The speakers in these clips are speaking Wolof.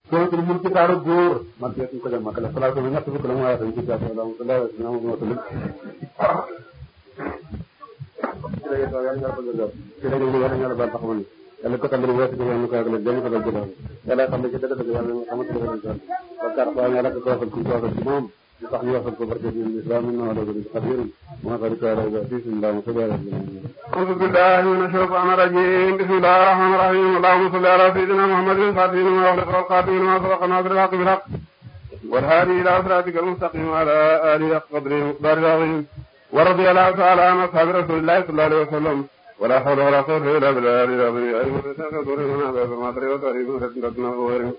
suratul mulk ci taaru góor man de suñ ko dem makale salaa sama ñett fukk la mu waaye dañ ci jàpp la la na mo talim ci lay taw yàlla ko jëgal ci lay ñu yàlla ñala baal taxawal yàlla ko tambali weesu ko ñu ko ak la jëm ko dal jëgal yàlla xam ne ci dëgg dëgg yàlla xam ci dëgg dëgg bakkar ba yàlla ko ko ko ko ci moom di tax ñu waxal ko barke di islam inna wala bi qadir ma farika ala bi bismillah wa sallallahu أعوذ بالله من الشيطان الرجيم بسم الله الرحمن الرحيم اللهم صل على سيدنا محمد الفاتح لما أغلق والخاتم لما سبق ناصر الحق بالحق والهادي إلى صراطك المستقيم وعلى آله حق قدره ومقداره العظيم ورضي الله تعالى عن أصحاب رسول الله صلى الله عليه وسلم ولا حول ولا قوة إلا بالله العظيم أيها الناس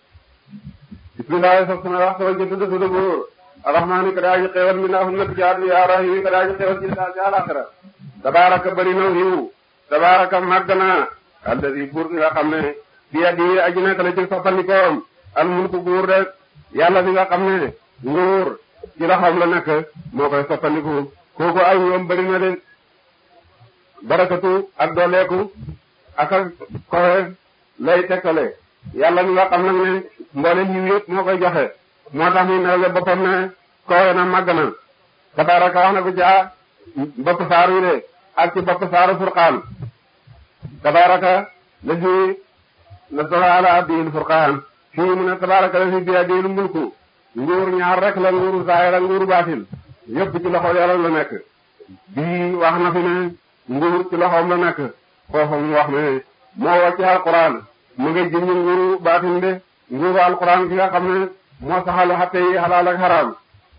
بسم الله سبحانه وتعالى وجدت تدبر الرحمن كراج خير من أهل جاد يا رحيم كراج خير جل جل آخرة tabaraka bari na yiw tabaraka màgg na alladi buur nga xam ne bi yadi aji nekk la ci soppandikoom al mulku nguur rek yàlla bi nga xam ne nguur ci loxoom la nekk moo koy soppandiku kooku ay ñoom bari na de barakatu ak dooleeku ak ak koxe lay tekkale yàlla mi nga xam nag ne mboole yiw yëpp moo koy joxe moo tax muy nelale boppam ne koxe na màgg na tabaraka wax na ko caa bopp saar wi de ak ci bopp saaru furqaan tabaraka la fi nasala ala abdil furqaan fii mu ne tabaraka la fi bi adil mulku nguur ñaar rek la nguuru zaahir ak nguuru baatin yëpp ci loxo yàlla la nekk bii wax na fi ne nguur ci loxoom la nekk foofu mu wax ne moo wàcc alquran mu ngi jënd nguuru baatin de nguuru alquran ki nga xam ne moo saxal xatte yi xalaal ak xaraam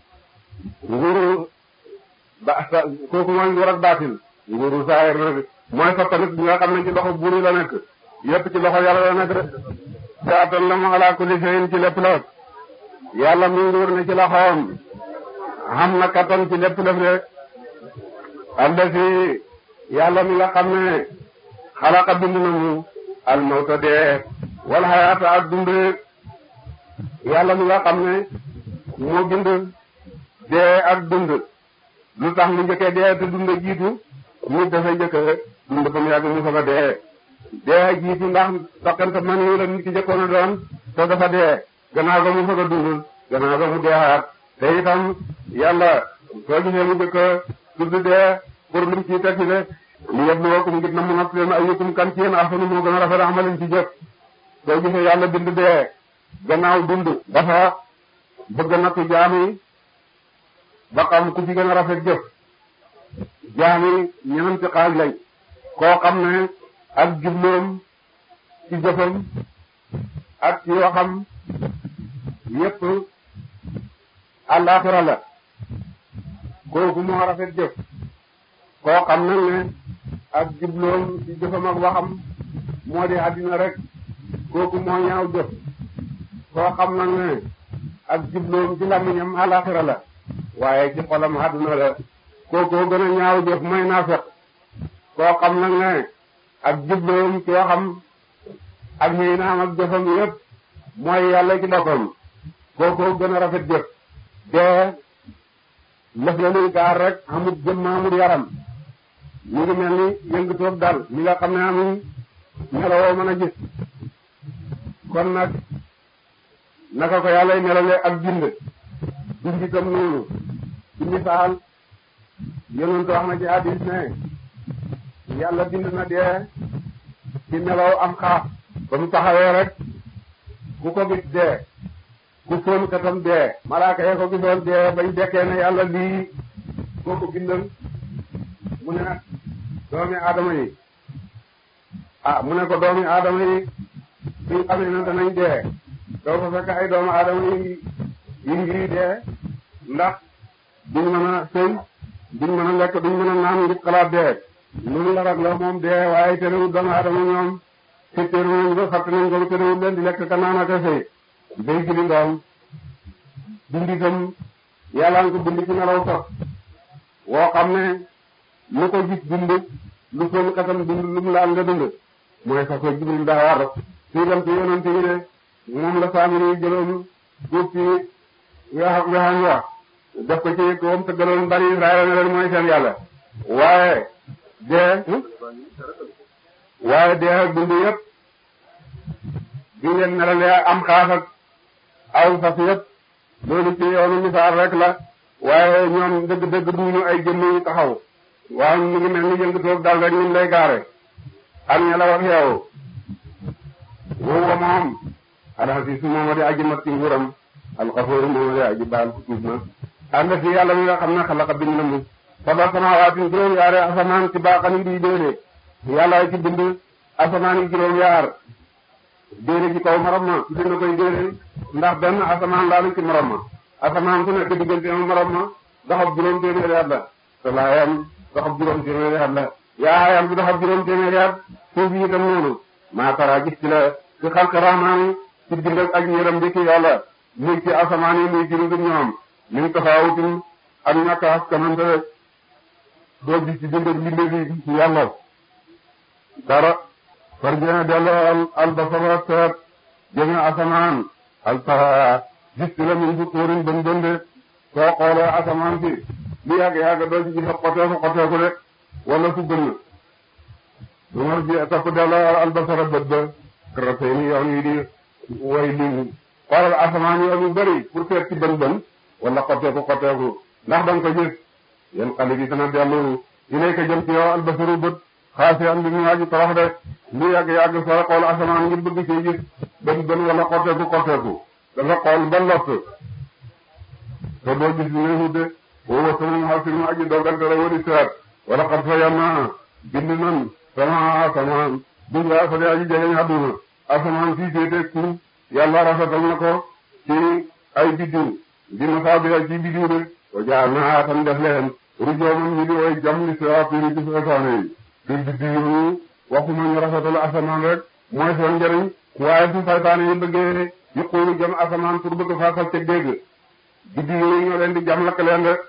nguuru ba sa kooku mooy nguur ak baatin nguuru saayir na mooy soppanit bi nga xam ne ci loxo buur yi la nekk yépp ci loxo yàlla la nekk rek saatan la mu ala kulli shay'in ci lépp la yàlla mi nguur ne ci loxoom xam na kattan ci lépp lëf rek allasi yàlla mi nga xam ne xalaqa bind na mu al mawta dee wal hayaata ak dund yàlla mi nga xam ne moo bind dee ak dund lu tax mu njëkkee dee te dund jiitu nit dafay njëkk dund ba mu yàgg mu soog a dee dee jiitu ndax toqante man yi la nit ki njëkkoon a doon te dafa dee gannaaw ga mu soog a dund gannaaw ga mu deewaat te itam yàlla soo gisee mu njëkk a tudd dee pour lim ciy tekki de li yabluwakum ngir na mu natt leen ayyukum kan ci yéen ahsanu moo gën a rafet amalin ci jëf soo gisee yàlla bind dee gannaaw dund dafa bëgg nattu jaam yi ba xam ku ci gën a rafet jëf jaami ñeneen ci xaaj lañ koo xam ne ak jubloom ci jëfam ak ci waxam yépp àllaaxira la kooku moo rafet jëf koo xam nag ne ak jubloom ci jëfam ak waxam moo di àddina rek kooku moo ñaaw jëf koo xam nag ne ak jubloom ci làmmiñam àllaaxira la waaye ci xolam àdduna la kookoo gën a ñaaw jëf mooy naafeq koo xam nag ne ak jubloom ci waxam ak ñëy naam ak jëfam yépp mooy yàlla ci boppam kookoo gën a rafet jëf dee lëf la luy gaar rek amut jëmm amut yaram ñu ngi mel ni yëngu toog dal mi nga xam ne amuñ melowoo mën a gis kon nag naka ko yàlla melale ak bind bind itam noonu ci misaal yonent wax na ci hadis ne yàlla bind na dee ci melaw am xaaf ba mu taxawee rek ku ko gis dee ku fóon katam dee malaaka yee ko gisoon dee bañ dekkee ne yàlla lii koo ko bindal mu ne doomi aadama yi ah mu ne ko doomi aadama yi suñ xamee ne danañ dee doo fa fekk ay doomu aadama yi yi ngi dee ndax duñ mën a sëy duñ mën a lekk duñ mën a naan ngir xalaat dee loolu la rek la moom dee waaye terewul doomu aadama ñoom fekkeeru nañ ko fàtte nañ ko terewul leen di lekk ka naan ak a sëy day jëli ndoom bind itam yàlla nga ko bind ci nelaw sax woo xam ne lu ko gis dund lu fóon katam dund lu mu laal nga dund mooy sax ko jibril daa war fii dem ci yonent yi de moom la saamiri yi jëloon duub ci weex weexam wax def ko ci koom te gëloon bari Israël ne leen mooy seen yàlla waaye dee waaye dee ak dund yëpp bi ngeen melalee am xaaf ak aw fas yëpp loolu ci yoonu misaal rek la waaye ñoom dëgg-dëgg duñu ay jëmm yu taxaw waaye ñu ngi mel ni yëngatoog dal rek ñun lay gaare ak ña la wax yow woowu moom alxasiis moom di aji mat ci nguuram alxafoor moom di aji baal ku tuub na ànd fi yàlla mi nga xam ne xalaqa bind na mu sab'a samawaatin juróom yaare asamaan ci baaxani di déedéet yàlla ci bind asamaan yi juróom yaar déedéet ci kaw morom ma ci bind koy déedéet ndax benn asamaan laalu ci morom ma asamaan su nekk diggante ma morom ma doxab juróom téeméeri at la te laayam doxab juróom téeméeri at la yaayam bi doxab juróom téeméeri at suuf yi itam noonu maa tara gis ci la ci xalq rahmaan ci bind ak yërëm bi ci yàlla muy ci asamaan yi muy ci lu dul ñoom min tafaawutin ak ñàkk askanante rek doo gis ci bind ak mbinde bi ci yàlla dara farjana delloo al albasara seet jëme asamaan al tara gis ci la min fu tóorin bën bënde soo xoolee asamaan si lu yàgg-yàgg doo ci gis xoteeku xoteeku de wala fu bënn du ma ji topp delloo albasara bët ba kratee ni yoon yi di way limu xoolal asamaan yoon yu bëri pour seet ci bën bën wala xoteeku xoteeku ndax danga ko gis yéen xale bi dana dellu ilayka jëm ci yow albasaru bët xaasi am bi mu aji torox de lu yàgg-yàgg sooy xool asamaan ngir bëgg ci gis bën bën wala xoteeku xoteeku dafa xool ba lott te doo gis li ngay wute woowa sama xaasi mu aji dogante la wari seet wala xat fa yàlla bind nan sama asamaan bu yaa fa de aji jegeñ àdduna asamaan fii féete suuf yàlla rafetal na ko ci ay biddiw di masaabiha ci biddiw de wa jaal naa tan def leen rujooman ñu di way jam li siraatin ci seytaane yi te biddiw yi waxuma ñu rafetal asamaan rek mooy seen njëriñ waaye su seytaane yi bëggee yuquulu jam asamaan pour bëgg faasal ca dégg biddiw yi ñoo leen di jam lakk leen rek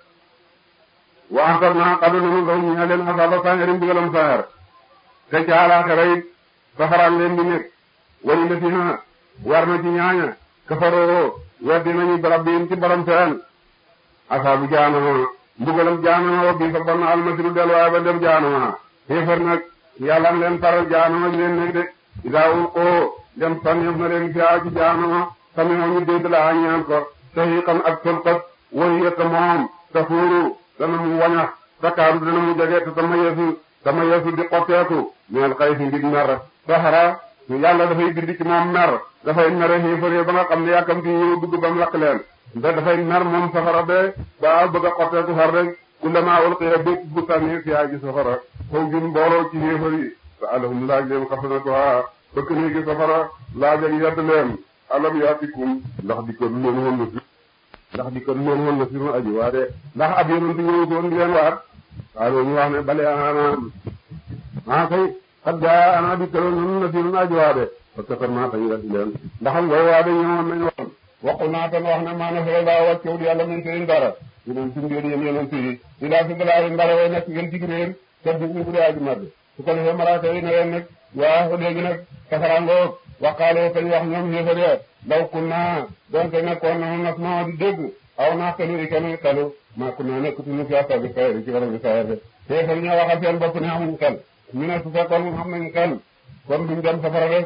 wa antar naa xadu nanu daw ñaa leen asaaba sañarim digalam sañar te ca àllaaxira it safaraan leen di nekk wali la fi na war na ci ñaaña kafaroo weddi nañu barab bi ci borom seen asaabu jaanama mbugalam jaanama wa bii fa bon almasiru delluwaay ba dem jaanama xéefar nag yàlla am leen faral jaanama ji leen nekk de idaa ulqoo dem sànneef na leen fiyaa ci jaanama sami'u ñu dégg la ñaan ko sahiqan ak tolkat wahiya ta moom tafuuru dana mu wañax takaaru dana mu jege te tama yeesu tama yeesu di xotteeku ñeel xay si ngir mer saxara yàlla dafay bind ci moom mer dafay mere xéefar ba nga xam ne yàkkamti ñëw dugg ba mu lakk leen da dafay mer moom safara be ba bëgg a xotteeku far rek kullama ulqiya bépp bu sànni fiyaa ji safara foofu jun mbooloo ci xéefar yi te alahum laaj leen xasanatuha bëkk néegi safara laaj ak yedd leen alam yaatikum ndax di ko leen woon na fi ndax di ko leen woon na fi ma aji waa de ndax ab yonent ñëw doon di leen waat waaw ñu wax ne bale anaam maa kay xat gaa ana di kaloon nun na fi nun aji waa de parce que kon maa tañ weddi leen ndax am ngay waa de ñëwoon nañ woon waxu naa tan wax ne maa nasara laa wàccewul yàlla min seen dara ñu doon suñu ngeen yéen yonent yi di laa fi balaa ndara way nekk ngeen dig réer te dig ñu bu dee aji màgg su ko defee malaaka yi ne leen nag waa léegi nag safaraangoog waqaaloo kañ wax ñoom ñëfa de law kunna donte nekkoon na nas noo di dégg aw naa xelu i kenn xelu maa kunna nekkatuñu fi asabi xayri ci waram bi sayar de te fa ñoo waxal seen bopp ne amuñ xel ñu ne su fekkoon xam nañ xel kon duñ dem safara rek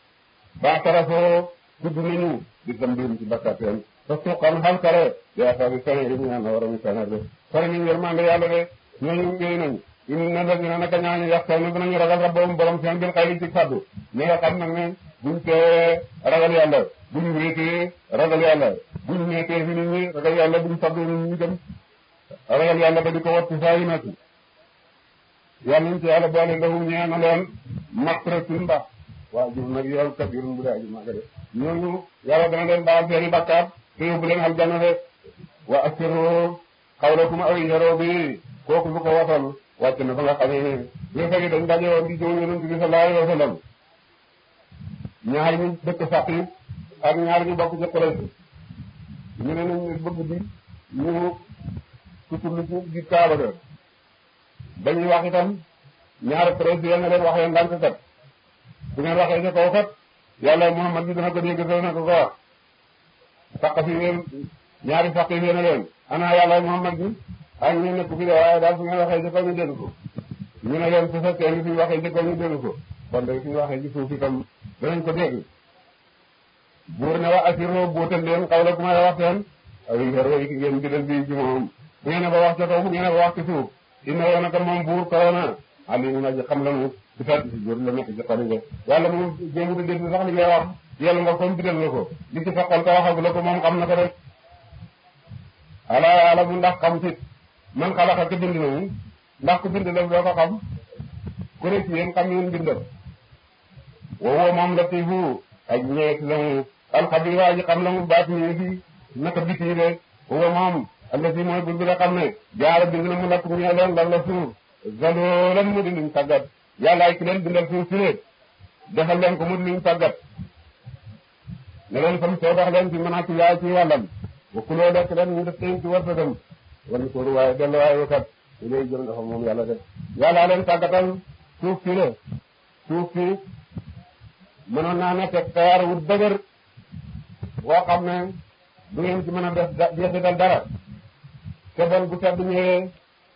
ba tarafoo tudd nañu di sam biim ci bakkaat seen te suqan xal kare di asabi sayri ñu naan waram bi sayar de sore nañ yërmande yàlla de ñooñu ngéy nañ inna lazina naka ñaañu yaxtawna dinañu ragal rabbahum borom seen bil xayri ci faddu ñi nga xam nag ne buñ tee ragal yàlla buñ wéetee ragal yàlla buñ nekkee fi nit ñi ragal yàlla buñ faddu nit ñi dem ragal yàlla ba di ko wattu saa yu nekk yàlla nañ ci yàlla boole lahu ñee na leen maxfiratun mbaax waa jur nag yow kabirun bu dee aji màgg de ñooñu yàlla dana leen baal seeni bakkaat te yóbbu leen aljanna de wa asiru xawlakum aw yaroo bi kooku lu ko wasal wàcc na fa nga xamee ne yéefar yi dañ daje woon di jëw yonent bi sallallahu alayhi wa sallam ñaar ñu dëkk Saqif ak ñaar ñu bokk ci Quraysh ñu ne nañ bëgg di ñu suturlu ci di Kaaba ga dañuy wax itam ñaari président nga leen waxee ndànk kat bu ngeen waxee ci kaw kat yàlla Muhammad bi dana ko dégg dana ko ko wax Saqif yi ñaari Saqif yi ne leen ana yàlla Muhammad bi ak ñu nekk fi de waaye daal su ngeen waxee ci kaw ñu dégg ko ñu ne leen su fekkee ni suñu waxee ci kaw ñu dégg ko kon de suñu waxee ci suuf itam danañ ko dégg buur ne wa asiroo bootal leen xawla ku may wax seen aw yi xero yi ki ngeen bidal bi ci moom bu ngeen ba wax ca kaw bu ngeen ba wax ci suuf inna woon naka moom buur korona alimu na ji xam la mu di fat si jur la nekk ci xol nga yàlla moom jéemu di dégg sax li ngay wax yàlla nga comme bidal nga ko li ci faqal ko waxagu la ko moom xam na ko rek ala yàlla mu ndax xam sit man xalaqa ka bind na mu ndax ku bind la doo ko xam ku ne ci yéen xam yéen bindal wowoo moom latifu ak ñeet la mu alxabir waa ji xam la mu baat ñi fi naka biti de wowoo moom allati mooy bur bi nga xam ne jaara bind na mu lakk ñee leen lan la suuf zaloolan mu di luñ tàggat yàllaay ki leen bindal suuf si ne defal leen ko mu di luñ tàggat ne leen fam soo dox leen ci mën a ci yaay ci wàllam wa kuloo lekk leen mu def teen ci wërsëgam wala sóoru waaye dellu waaye wakat ñu lay jëm dafa moom yàlla def yàllaa leen tàggatal suuf si la suuf si mënoon naa nekk xeer wu dëgër boo xam ne du ngeen ci mën a def jeexital dara te bon bu sedd ñëwee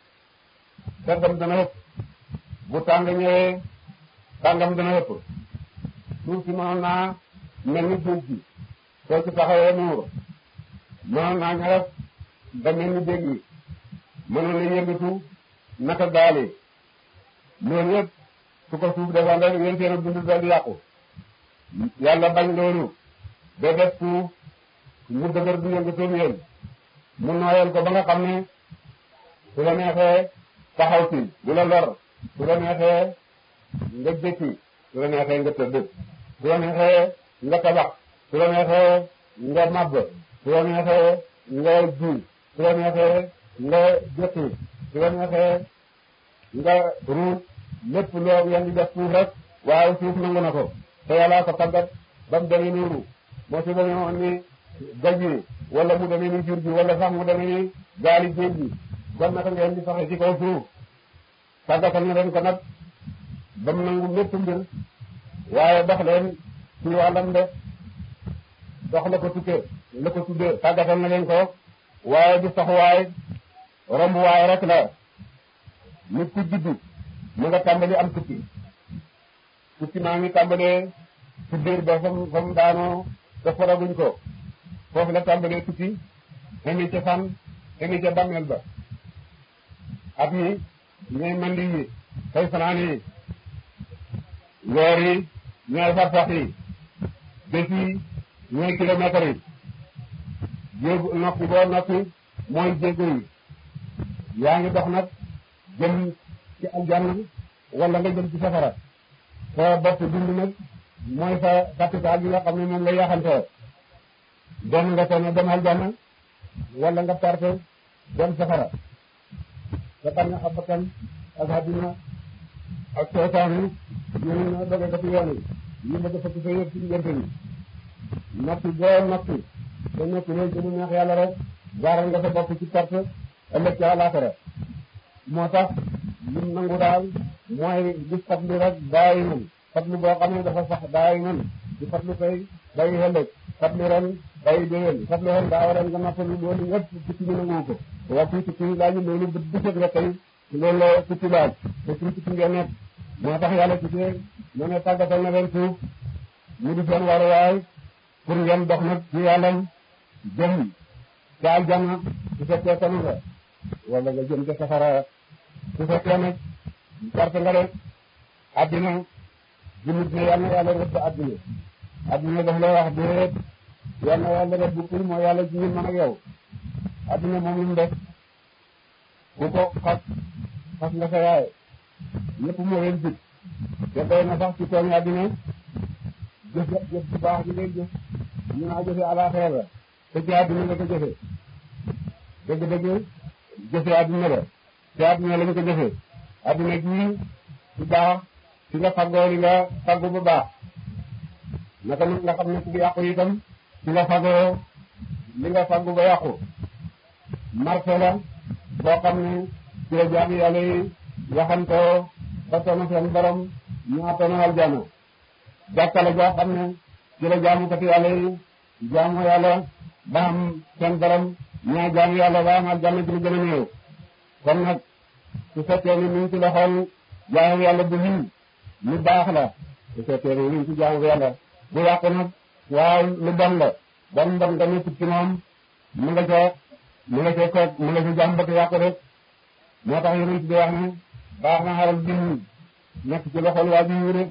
seddam dana ëpp bu tàng ñëwee tàngam dana ëpp suuf si mënoon naa mel ni suuf si soo ci taxawee nuur mënoon naa ñares ba mel ni dégg yi mënoon na yëngatu naka gaali loolu yëpp su ko suuf defoon rek yéen seen a dund dal yàqu yàlla bañ loolu ba def suuf mu dëgër du yëngatoon yéen mu nooyal ko ba nga xam ne su la neexee taxaw ci bu la lor su la neexee nga jëkki su la neexee nga tëdd su la neexee nga tabax su la neexee nga màbb su la neexee nga ji su la neexee nga jëkki su la neexee nga ruut lépp loo yaa ngi def suuf rek waaye suuf nangu na ko te yàllaa ko tàggat ba mu demee noonu moo si demee woon ni gaj yi wala mu demee ni jur gi wala sax mu demee ni gaali géej gi kon naka ngeen di saxe ci kaw suuf tàggatal na leen ko nag ba mu nangu lépp mbir waaye dox leen ci wàllam de dox la ko tukkee la ko tuddee tàggatal na leen ko waaye du sax waay romb waay rek la nit ku juddu mu nga tàmbali am tukki tukki maa ngi tàmbalee ci biir ba fam fam daanoo te foraguñ ko foofu la tàmbalee tukki emi ca fan emi ca bàmmeel ba at mi ñooy mandi yi fay fanaan yi weer yi ñooy farsax yi bés yi ñooy kilomètres yi jéegu noppi boo noppi mooy jéego yi yaa ngi dox nag jëm ci aljanna wala nga jëm ci safara sa bopp dund nag mooy sa capital bi nga xam ne moom la yaxantoo dem nga ko ne dem aljanna wala nga perte dem safara nga xam ne ab bakkan ak àddina ak seytaane ñooñu ñoo doge ko ci yoon yi ñu bëgg fekk sa yëpp ci diggante bi noppi boo noppi te noppi loolu ci lu neex yàlla rek gaaral nga sa bopp ci perte ëllëg ci àllaaxira moo tax lim nangu daal mooy gis fatlu rek bàyyi man fatlu boo xam ne dafa sax bàyyi man di fatlu tey bàyyi ëllëg fatlu ren bàyyi déwén fatlu ren daaw ren nga noppalu loolu yëpp tukki ñu nangu ko waaw fii tukki laaj loolu bët bu set nga tey loolu la tukki laaj te suñ tukki ngeen nekk moo tax yàlla tuddee mu ne tàggatal na leen suuf mu di seen waruwaay pour ngeen dox nag ci yàllam jëm ca aljanna su fekkee tanu nga wala nga jëm ca safara su fekkee nag perte nga rek addina jullit ne yàlla na yàlla rëbb addina addina daf lay wax déet yàlla na yàlla rëbb pour moo yàlla ci ñun man ak yow addina moom lu mu def ku ko xas xas nga sa yaay ñëpp moo leen jig te doy na sax ci tooñ addina jëf jëf bu baax ji ngay jëf ñu naa jëfe àlaaxira la te ci addina nga ko jëfe dëgg-dëgg jëfe addina la te addina lañ ko jëfe addina ji bu baax ci nga faggoo li nga faggu bu baax naka nag nga xam ne ku yàqu itam ci nga faggoo li nga faggu ba yàqu marché la boo xam ne ci la jaam yàlla yi waxantoo ba tono seen borom ñaa tono aljana jàkka la joo xam ne ci la jaamukati yàlla yi jaamu yàlla ba am seen borom ñaa jaamu yàlla ba am aljana ci lu gën a néew kon nag su fekkee ni ñu ngi ci loxol jaamu yàlla bu lii lu baax la su fekkee ni ñu ngi ci jaamu yàlla bu yàqu nag waaw lu bon la bon bon nga nekk ci moom mu nga ca mu nga ca koog mu nga ca jàmbat yàqu rek moo tax yonent bi wax ne baax na xaral bi nekk ci loxol waa ji wu rek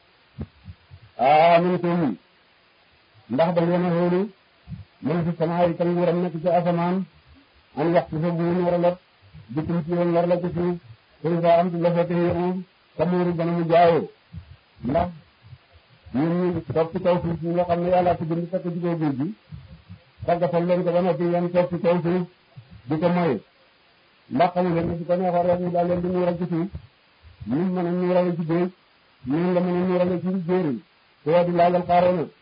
amintum ndax da ngeen a xóolu man fi sama yi kan nguuram nekk ci asamaan an waxtu fa bu ñu war a lot bitum ci woon war la ci suuf suy fa am ci la fekk yéen ka muuru gën a mu jaayoo ndax ñun ñu toog ci kaw suuf ñi nga xam ne yàlla ko bind fekk ci kaw géej gi tàggatal leen ko ba noppi yéen toog ci kaw suuf di ko moy ndax xamu leen ne su ko neexoon rek ñu daal leen di ñuural ci suuf ñun mën a ñuurale ci géej ñun la mën a ñuurale ci jéeri te waa di laajal xaaroo na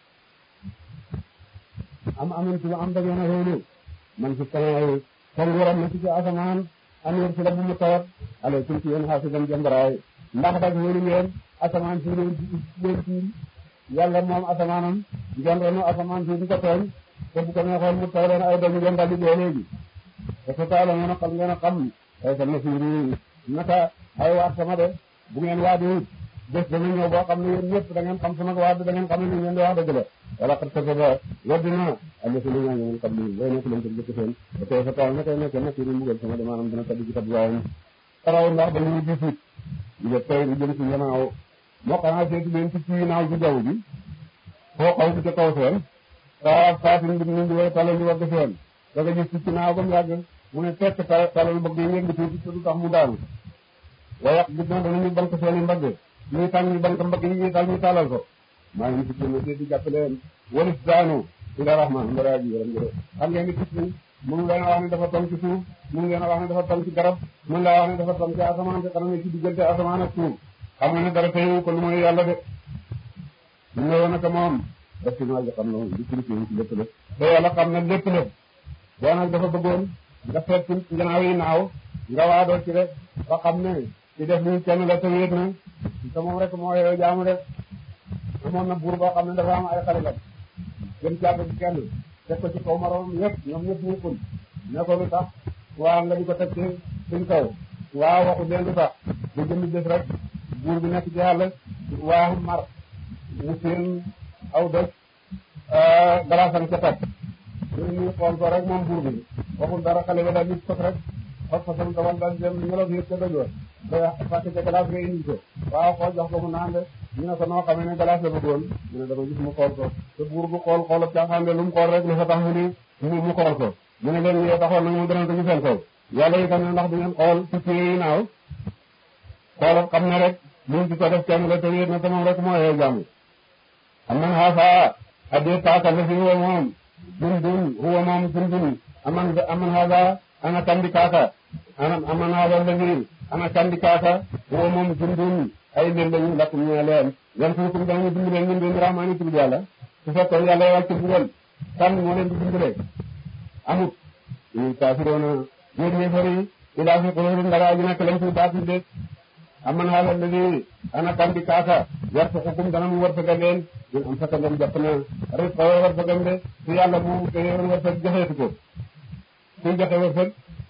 am amintu am da ngeen a xóolu man fi sama fa nguuram na ci ci asamaan an yor si la bu mu tawat ale tum ci yéen xaasiban jambaraay ndax dag xóolu ngeen asamaan si leen leen tiim yàlla moom asamaanam ngeen renu asamaan si di ko tooñ te bu ko neexoon mu taw leen ay dañu ngeen daldi dee léegi te sa taala ngeen a xam ngeen a xam ay sa nasiiri naka ay waat sama de bu ngeen waadi bés dana ñëw boo xam ne yéen ñëpp da ngeen xam sama waat da ngeen xam ne ngeen di wax dëgg la wala xat sa ba waddina am na si li ñaa ngeen xam ni looy nekk leen ko jëkk seen te tey sa taal na koy nekk nasiiri mbugal sama de maanaam dina tabbi ci tab waayam taraw ndax dañuy gisit nga tey lu jëm si gannaaw moo xanaa seeti leen ci ci naaw ci jaww ji foo xaw ci ca kaw seen saa saatin bi ñu ngi way talal ñu wagg seen da nga gis ci ci naaw ba mu yàgg mu ne tekk talal bëgg yi ngeen di tuuti te du tax mu daanu waaye gis na danañu bank seen i mbagg ñuy tàng ñu bank mbagg yi ñuy tal ñu talal ko maa ngi ci kenn seeti jàpp leen walis daanu ila rahman mbara ji yaram jërë xam ngeen ni gis ni mënu leen a wax ne dafa tom ci suuf mënu leen a wax ne dafa tom ci garab mënu laa wax ne dafa tom ci asamaan te xanaa ne ci diggante asamaan ak suuf xam nga ne dara teewu ko lu mooy yàlla de ñu ne woon naka moom def ci maa xam ne li ci li ci lépp lépp te yàlla xam ne lépp lépp boo nag dafa bëggoon nga seet ci gannaaw yi naaw nga waadoo ci rek ba xam ne ci def lii kenn la te wéet na te moom rek moo yow jaamu rek amoon na buur boo xam ne dafa am ay xaritam gën càgg ci kenn teg ko ci kaw maroom yëpp ñoom ñëpp ñëppul ne ko lu tax waa nga di ko teg ci suñ kaw waaw waxu leen lu tax bu jëmmi des rek buur bi nekk ci yàlla waa mar mu seen aw doj galaasam ca teg ñu ñu xool ko rek moom buur bi waxul dara xale ba daal di sos rek fas fasam dawal daal dem ñolof yëpp ca doj wa da fàtte ca galaas nga indi ko waaw xool jox ko mu naan de ñu ne ko noo xamee ne galaas la bëggoon ñu ne dafa gis mu xool ko te buur bu xool xoolab caaxaan de lu mu xool rek lu fa tax mu ni mu mu xool ko ñu ne leen yee taxoon nag mu danañ ko ci seen kaw yàlla itam ne ndax di ngeen xool picc yi naaw xoolal xam ne rek liñ ci ko def kenn la te wéet na te moom rek moo yee jàmm am man xaasa addee taaka la fi huwa moom dun dun huwa moom dun dun aman aman xaasa ana kandi kaaka ana aman xaasa la fi ana kandi kaaka huwa moom dun dun ay leen lañu lakk ñu leen yan suukum danañu dimbale ñun den rahmaani tur yàlla su fekkoon yàlla wàcc bugal kan moo leen di dimbale amut ñu kaafiroona ñeen ñeefari ilaa fi quluubihim dara aji nekk lañ fi baatil de aman xaalal la ni ana kandi kaaka yarzuqukum dana mu wërsëgal leen ñun am fekk ngeen jàpp na rizqa wërsëgam de su yàlla mu téyewoon wërsëg joxeetu ko kuy joxe wërsëg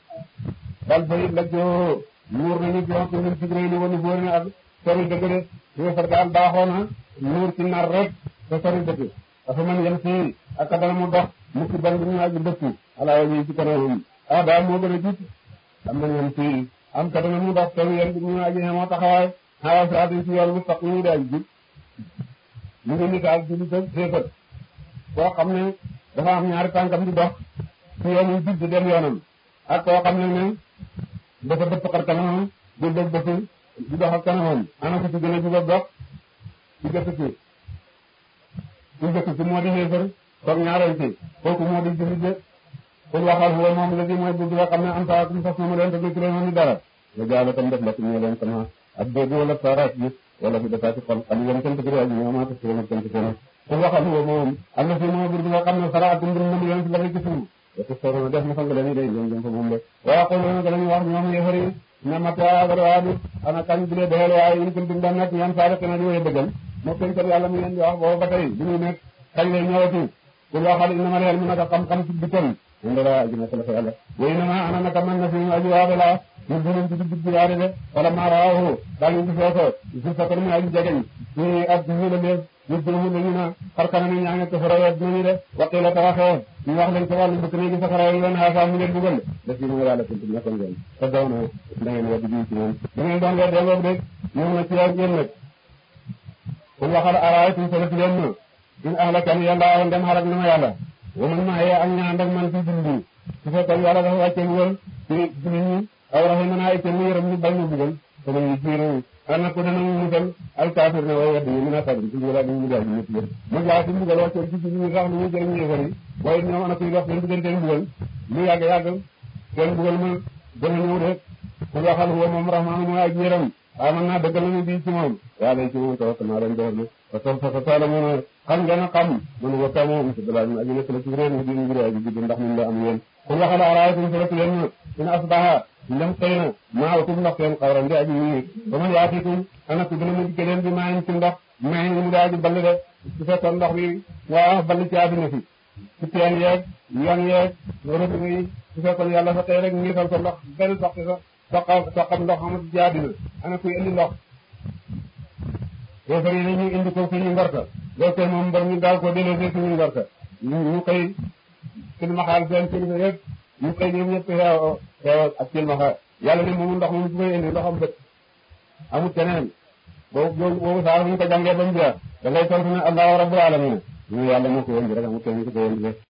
bal fa it la joo nuur nañu bi wax ñun sigré ni wanu bóori ak sori dëgg de wërsëg daal baaxoo na nuur ci nar rek te sori dëgg dafa mën yem si ak dana mu dox mu ci ban bi ñu aju dëkku ala yi ci kanamam ah daal moo gën a jiit am na yem si am ka dana mu dox te yem bi ñu aju moo taxawaay xawa siraatin ci yoon mustaqim ñu daal jub mu ngi nit ak julli tëg séefat koo xam ne dafa am ñaari tànkam di dox ci yoon yu jub di dem yoonam ak koo xam ne ne dafa dëpp xar kanamam di dëg dëpp di dox ak kanamam ana ko ci gën a jub ak dox ci jëkk ci ci jëkk ci moo di xéefar toog ñaareel ci kooku moo di julli de pour waxal huwa moom la di mooy bu nga xam ne am saa kum fas mu leen te nekk leen ni dara nga jaala tam def la ñu leen sama ak dégg wala saaraat bi wala fi dafa ci xol xam ngeen sant bi ak ñoom ak ci wala sant seen pour waxal huwa moom am na fi moo bir bi nga xam ne saraat mbir na mu leen ci la ci suuf da ko soro def na fa nga leen day ñoom ñoom fa moom de waa ko ñu dañu wax ñoom yéefari na mata barwaadu ana kañ bi le doxal waaye in kuntum dam nekk ñaan saara kana di way dëggal moo koy kat yàlla mu leen di wax boobu ba tey bi muy nekk kañ lay ñëwati pour waxal inna ma leel mu naka xam-xam ci bitam inde la aji nekk la fa yàlla way na ma ana naka man na fi mu aji waade la ñu dinañ ci digg waade de wala ma raahu daal ñu gisoo ko gis sa ko mu aji jegeñ ci ab ñu la lees nit ñi mun nañu na xar kanam yi ñaa ngi safara wet nañu de waqi la tawaxee ñu wax leen sa wàllu mbëkk néegi safara yi leen xaasaa mu leen bugal def yi mu yàlla kuntum nekkoon ngeen te daw na da ngeen weddi bii ci moom da ngeen doon weddi ngoog de ñëw na ci yow ngeen nag kon waxal araaytum salati leen ma in ahlakani yàlla awoon dem xalak na ma yàlla wa man maa yee ak ñaan ak man fi dund su fekkoon yàlla dafa wàccee bugal ci ci nit ñi aw rahimana ay kenn yërëm ñu bañ ma bugal te man ñu jiiru ana ko dana mu musal al kaafir ne way weddi ñu mën a sabri ci wala ñu mugal ñu ñëpp yëpp ma jaa ci mbugal wàccee ci ñu sax lu ñu jëriñ yéefar yi waaye ñoom ana kuy dox seen diggante mbugal lu yàgg yàgg seen mbugal ma dana ñëw de ku waxal huwa moom rahmaanu mooy ak yërëm aman naa dëggal nañu bii ci moom yàlla ci moom tawakkal naa leen door na parce que fa taala mu ne xam ngeen a xam man wakka moom si balaa ñu aji nekk la ci réew mi di ngir aji judd ndax mun la am yéen kun waxal araaytum salatu leen na in asbaha ndem xëy na maawtum ndox seen xawran di aji ñii ba ma yaatikum ana ku dina mu dikke leen bi maayin ci ndox maayin mu di aji ball de su fekkoon ndox bi waa ball ci àddina fi ci teen yeeg yoon yeeg rëdd yi su fekkoon yàlla sa tey rek ngiital ko ndox benn sox sa soqa soqam ndox amul ci àddina ana kuy indi ndox yéefar yi ñu indi ko suñu ngorta loolu koy moom mbir ñu daal ko delloo suñu ngorta ñu ñu koy silmaxaal seen kilifa yëpp ñu koy ñoom ñëpp xeew xeew ak silmaxa yàlla ne moomu ndox moom su koy indi ndoxam bët amul keneen boobu boobu saa bu ñu ko jàngee ba mu jeex da ngay tontu ne allahu rabbul alamin ñu yàlla moo ko indi rek amul keneen su ko indi